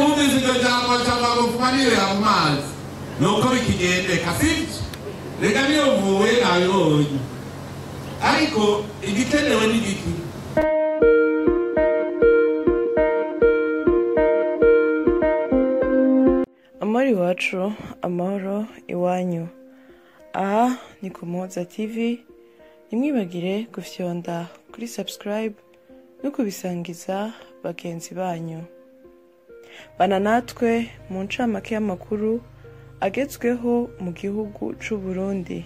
mwumvise iryo jambo cyangwa ngo fumanire mu mazi nuko bikigendeka sibyo reka niyo mvuwe nabibonye ariko igikenewe ni giki amahoro iwacu amahoro iwanyu aha ni ku muhoza tv ntimwibagire gufyonda kuri subscribe no kubisangiza bagenzi banyu bana natwe mu ncamake y'amakuru agezweho mu gihugu c'u Burundi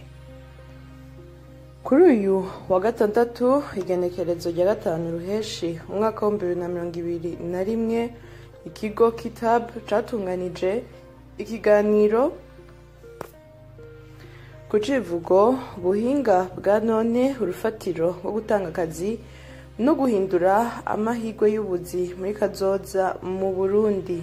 kuri uyu wa gatandatu igenekerezo rya gatanu ruheshi umwaka w'ibihumbi bibiri na mirongo ibiri na rimwe ikigo kitab catunganije ikiganiro ku civugo buhinga bwa none urufatiro rwo gutanga akazi no guhindura amahirwe y'ubuzi muri kazoza mu burundi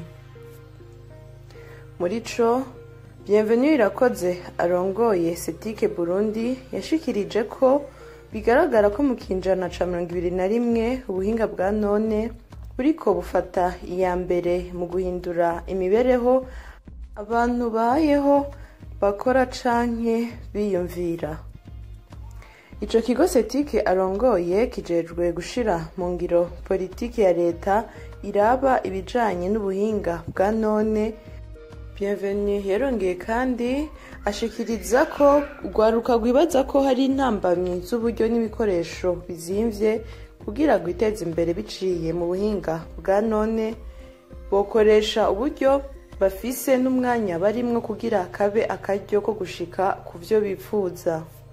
muri co bienvenue irakoze arongoye setike burundi yashikirije ko bigaragara ko mu kinjana ca mirongo ibiri na rimwe ubuhinga bwa none buriko bufata iya mbere mu guhindura imibereho abantu bayeho bakora canke biyumvira ico kigo setike arongoye kijejwe gushira mu ngiro politiki ya leta iraba ibijanye n'ubuhinga bwa none bienvenue yarongeye kandi ashikiriza ko urwaruka rwibaza ko hari intambamyi z'uburyo n'ibikoresho bizimvye kugira ngo iteze imbere biciye mu buhinga bwa none bokoresha uburyo bafise n'umwanya barimwo kugira kabe akaryo ko gushika ku vyo bipfuza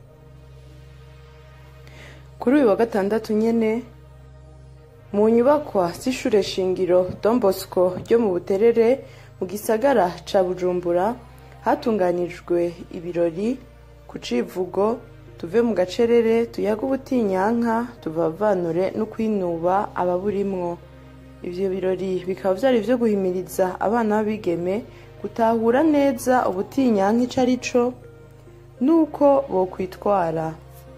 kuri uyu wa gatandatu nyene mu nyubakwa z'ishure shingiro Don Bosco ryo mu Buterere mu gisagara ca Bujumbura hatunganijwe ibirori ku civugo tuve mu gacerere tuyaga ubutinyanka tuvavanure no kwinuba ababurimwo ivyo birori bikaba vyari vyo guhimiriza abana b'abigeme gutahura neza ubutinyanka ico ari co n'uko bokwitwara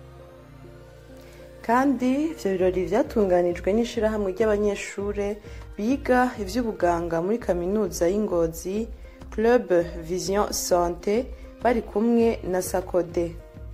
kandi ivyo birori vyatunganijwe n'ishirahamwe ry'abanyeshure biga ivy'ubuganga muri kaminuza y'ingozi club vision sante bari kumwe na sakode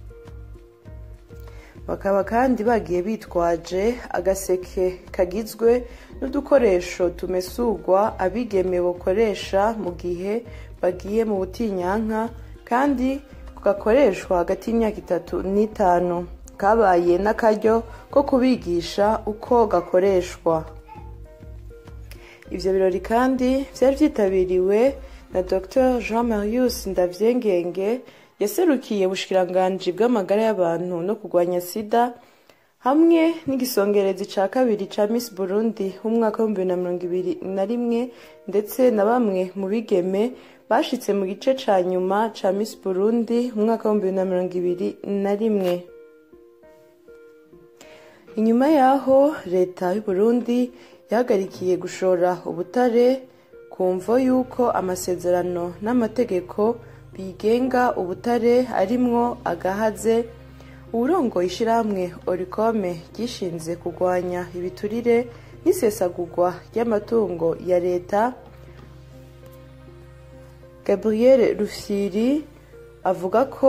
bakaba kandi bagiye bitwaje agaseke kagizwe n'udukoresho tumesurwa abigeme bokoresha mu gihe bagiye mu butinyanka kandi gakoreshwa hagati y'imyaka itatu n'itanu kabaye n'akaryo ko kubigisha uko gakoreshwa ivyo birori kandi vyari vyitabiriwe na dr jean marius ndavyengenge yaserukiye ubushikiranganji bw'amagara y'abantu no kurwanya sida hamwe n'igisongerezi ca kabiri ca miss burundi w'umwaka w'ibihumbi na mirongo ibiri na rimwe ndetse na bamwe mu bigeme bashitse mu gice ca nyuma ca miss burundi umwaka w'ibihumbi na mirongo ibiri na rimwe inyuma yaho leta y'uburundi yahagarikiye gushora ubutare ku mvo y'uko amasezerano n'amategeko bigenga ubutare arimwo agahaze uwurongoye ishirahamwe orikome ryishinze kurwanya ibiturire n'isesagurwa ry'amatungo ya leta gabriel rufyiri avuga ko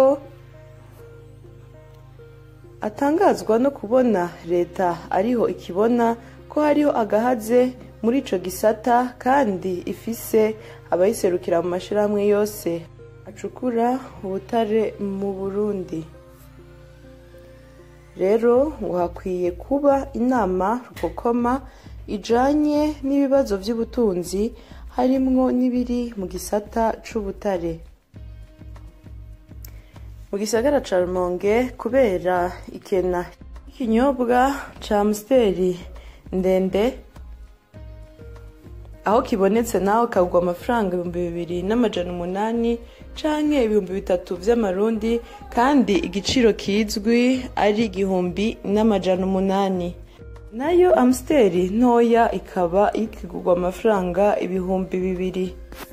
atangazwa no kubona leta ariho ikibona ko hariho agahaze muri ico gisata kandi ifise abayiserukira mu mashirahamwe yose acukura ubutare mu burundi rero ngo hakwiye kuba inama rukokoma ijanye n'ibibazo vy'ubutunzi harimwo n'ibiri mu gisata c'ubutare mu gisagara ca rumonge kubera ikena ikinyobwa ca amsteri ndende aho kibonetse naho kagwa amafaranga ibihumbi bibiri n'amajana umunani canke ibihumbi bitatu vy'amarundi kandi igiciro kizwi ari igihumbi n'amajana umunani nayo amsteri ntoya ikaba ikigurwa amafaranga ibihumbi bibiri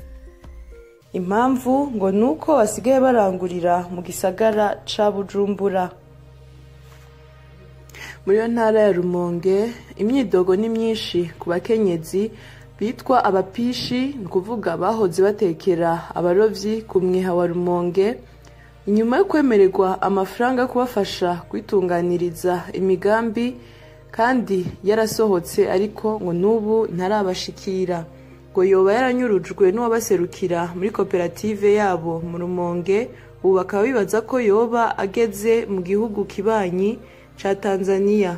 impamvu ngo ni uko basigaye barangurira mu gisagara ca bujumbura muri iyo ntara ya rumonge imyidogo ni myinshi ku bakenyezi bitwa abapishi ni ukuvuga bahoze batekera abarovyi ku mwiha wa rumonge inyuma yo kwemererwa amafaranga yo kubafasha kwitunganiriza imigambi kandi yarasohotse ariko ngo n'ubu ntarabashikira ngo yoba yaranyurujwe n'uwabaserukira muri koperative yabo mu rumonge ubu bakaba bibaza ko yoba ageze mu gihugu kibanyi ca tanzania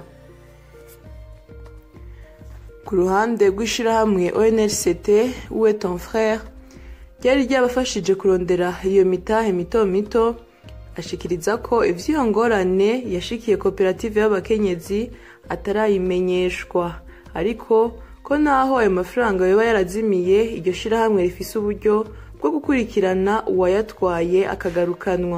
ku ruhande rw'ishirahamwe onrct uwe ton frere ryari ryabafashije kurondera iyo mitahe mito mito ashikiriza ko ivy'iyo ngorane yashikiye koperative y'abakenyezi atarayimenyeshwa ariko ko naho ayo mafaranga yoba yarazimiye iryo shirahamwe rifise uburyo bwo gukurikirana uwayatwaye akagarukanwa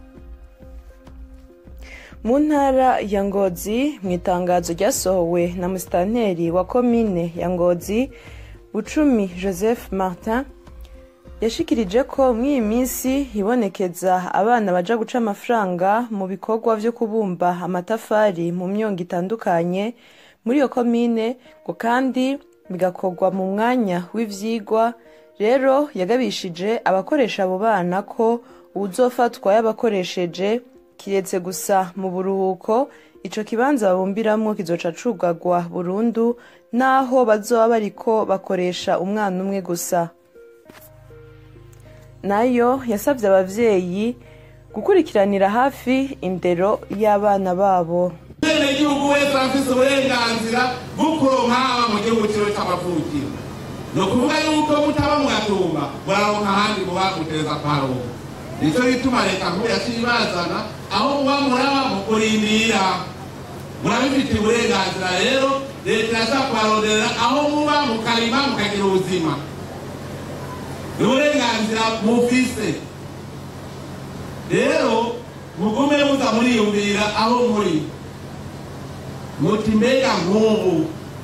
mu ntara ya ngozi mu itangazo ryasohowe na musitanteri wa komine ya ngozi bucumi joseph martin yashikirije ko muri iyi minsi hibonekeza abana baja guca amafaranga mu bikorwa vyo kubumba amatafari mu myongo itandukanye muri iyo komine ngo kandi bigakorwa mu mwanya w'ivyigwa rero yagabishije abakoresha abo bana ko uwuzofatwa yabakoresheje kiretse gusa mu buruhuko ico kibanza babumbiramwo kizoca cugagwa burundu naho bazoba bariko bakoresha umwana umwe gusa nayo yasabye abavyeyi gukurikiranira hafi indero y'abana babo bene igihugu wese afise uburenganzira bwo kuronka haba mu gihugu ciwe c'amavukiro ni ukuvuga yuko mutaba mu gatumba muraronka ahandi muba mutereza kuharonka nico gituma leta nkuru yaciye ibazana aho muba muraba mu kurindira murabifitiye uburenganzira rero leta irashaka kubaronderera aho muba mukarima mukagira ubuzima ni uburenganzira mufise rero mugume muza muriyumvira aho muri muti mbega nk'ubu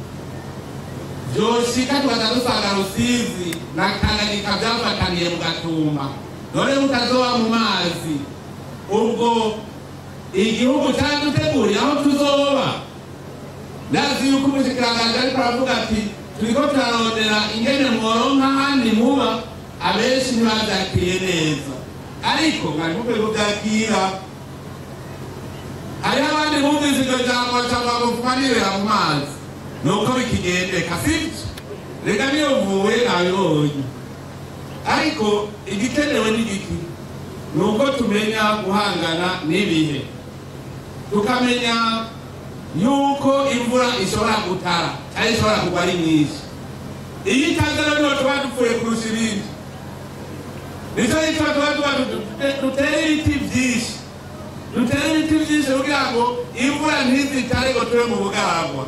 vyoshika tukaza dusanga rusizi na tanganyika vyafataniye mu gatumba none mutazoba mu mazi ubwo igihugu caduteguriye aho tuzoba ndazi yuko umushikiranganji ariko aravuga ati turiko turarondera ingene mworonka ahandi muba abenshi ntibavyakiriye neza ariko mwari mukwiye kuvyakira hariho abandi bumvise iryo jambo cava mufumanirira mu mazi nuko bikigendeka sivyo reka niyo mvuwe nabibonye ariko igikenewe ni giki ni uko tumenya guhangana n'ibihe tukamenya yuko imvura ishobora gutara cyangwa ishobora kugwa ari nyinshi iyo itaze rero niho tuba dupfuye kurusha ibindi nicyo gituma tuba tuba dutere ibiti byinshi dutere ibiti byinshi kugira ngo imvura ntizitare ngo tube mu bugaragwa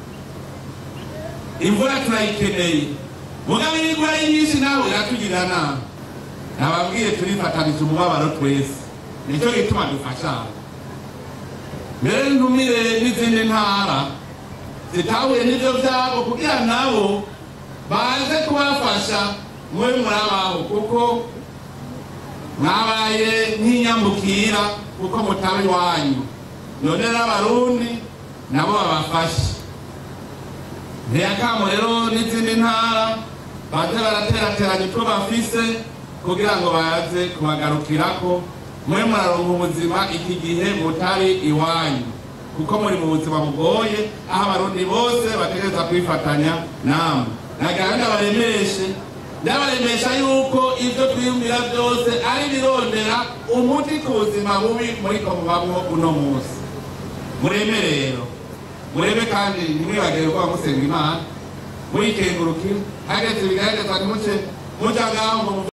imvura turayikeneye mugabo iyo igwa ari nyinshi nawe iratugirira nabi nababwiye turifatanije umubabaro twese nicyo gituma dufashanya mbere ntumire n'izindi ntara zitahuye n'ibyo byabo kugira nabo baze kubafasha mube murabaho kuko mwabaye nk'inyambukira kuko mutaba iwanyu none n'abarundi nabo babafashe ntiyakamo rero n'izindi ntara baze baraterateranya utwo bafise kugira ngo baze kubagarukirako mube muraronka ubuzima iki gihe mutari iwanyu kuko muri mu buzima bugoye aho abarundi bose bategereza kwifatanya namwe nagira ndabaremeshe ndabaremesha yuko ibyo twiyumvira byose ari birondera umuti ku buzima bubi muriko mubamwo uno munsi mureme rero murebe kandi ntimwibagire ko musenga imana muyikengurukire hageze bigaragaza ntimuce muja ngaho ngo